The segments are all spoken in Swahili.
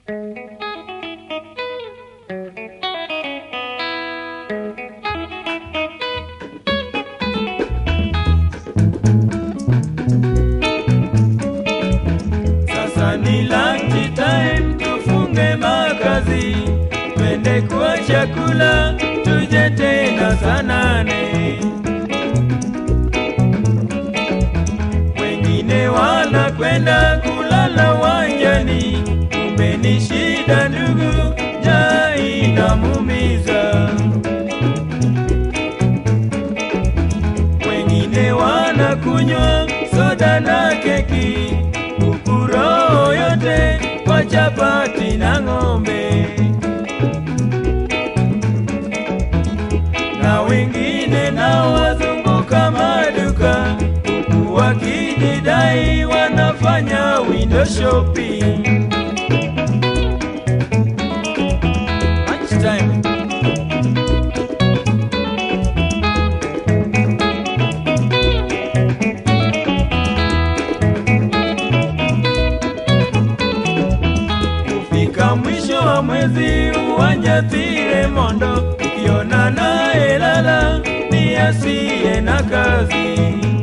Sasa ni lunch time, tufunge makazi, twende kwa chakula, tuje tena saa nane. Wengine wanakwenda kulala wanjani, kumbe ni shida ndugu, njaa inamuumiza. Wengine wanakunywa soda na keki, huku roho yote kwa chapati na ng'ombe. Na wengine nao wazunguka maduka, huku wakijidai wanafanya window shopping. Lunchtime. Kufika mwisho wa mwezi uwanjatire mondo, ukiona naye lala ni asiye na kazi.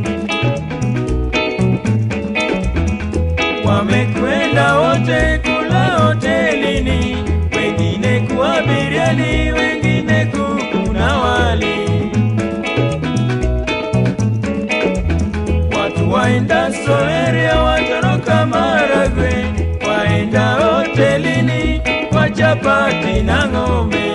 Wamekwenda wote kula hotelini, wengine kuwa biriani, wengine kuku na wali. Watu waenda Soeria watoroka Maragwe, waenda hotelini kwa chapati na ng'ombe,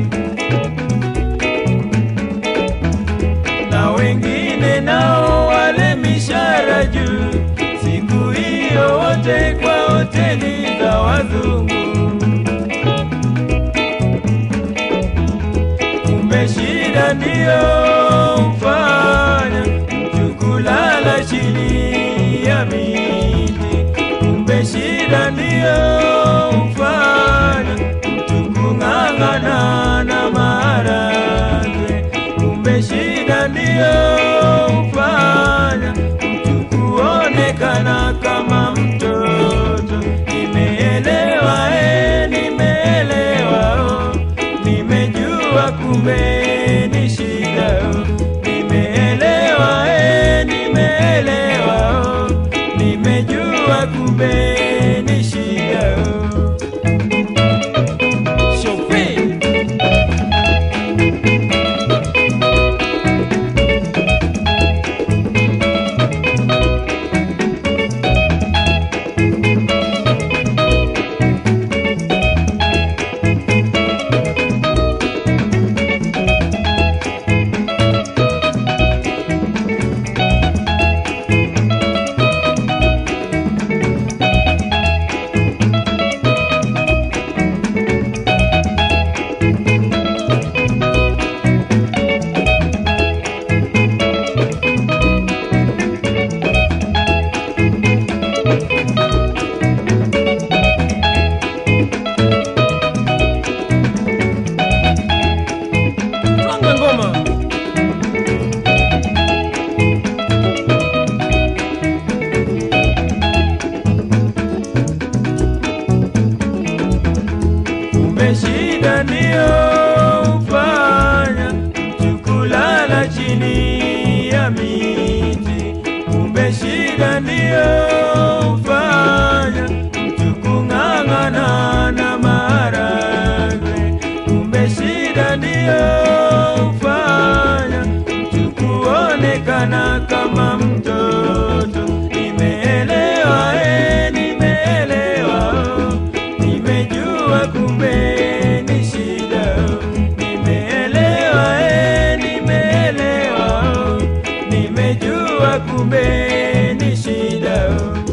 na wengine nao wale mishara juu, siku hiyo wote kwa hoteli za wazungu. Kumbe shida ndiyo mfanya mtu kulala chini ya miti. Kumbe shida ndiyo mfanya mtu kung'ang'ana na maharagwe. Kumbe shida ndiyo mfanya mtu kuonekana kama mtoto. Nimeelewa, eh, nimeelewa, oh, nimejua kumbe ni shida. oh. Nimeelewa, eh, nimeelewa, oh, nimejua kumbe ni shida. oh. Shofe. Twanga ngoma. Kumbe shida ndiyo hufanya mtu kulala chini ya miti. Kumbe shida ndiyo hufanya mtu kung'ang'ana na maharagwe. Kumbe shida ndiyo hufanya mtu kuonekana kama mtoto. Nimeelewa, eh, nimeelewa, oh, nimejua kumbe ni shida. oh. Nimeelewa, eh, nimeelewa, oh, nimejua kumbe ni shida. oh.